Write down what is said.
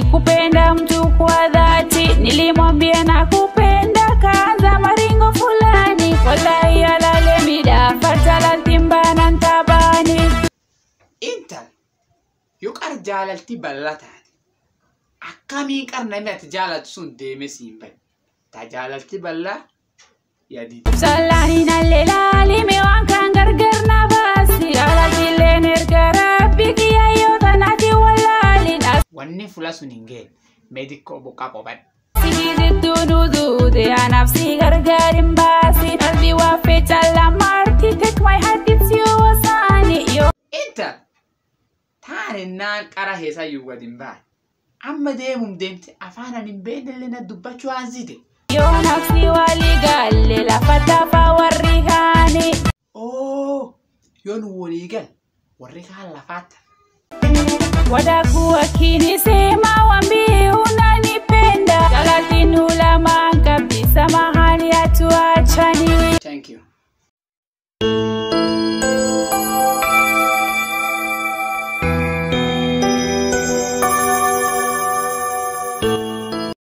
sikupenda mtu kwa dhati, nilimwambia nakupenda, kaanza maringo fulani, wallahi alale mida fatala timbana ntabani. Intal yoo qar jaalalti bal'aa taate akkamii qar namni ati jaalatu sun deemee siin bade taa jaalalti bal'aa yaadi. Salani nalle laalime waan kan gargar na baasi, alaalleen erga rabbi kiyyayyoo tanaati wallaalin Wanni fuula sun hin geenye meedikkoo boqqaa qophaadha. Sigirittuu duuduute anaaf si gargar hin baasi, dhalli waa fecha lamarti, take my heart it's yours ani yoo. Intal taaninnaan qara heesaa yoo gadi hin baane amma deemuun deemte afaan ani hin beeknellee na dubbachuu haasite. Yoo nafsi walii galle lafa tafaa warri kaani. Oo yoo nu walii gal warri kaan lafaatti. Wadaku akini sema wambie